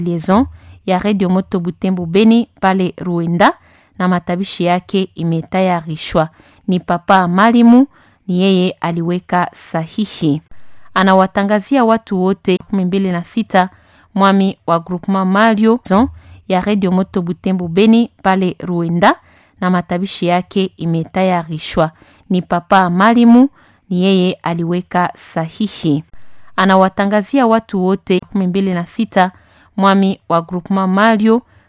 liaison ya Radio Moto Butembo Beni pale Ruenda, na matabishi yake imetayarishwa. Ni papa Malimu, ni yeye aliweka sahihi. Anawatangazia watu wote kumi mbili na sita mwami wa groupement Mario ya Radio Moto Butembo Beni pale Ruenda, na matabishi yake imetayarishwa. Ni papa Malimu, ni yeye aliweka sahihi. Anawatangazia watu wote kumi mbili na sita mwami wa groupement Mario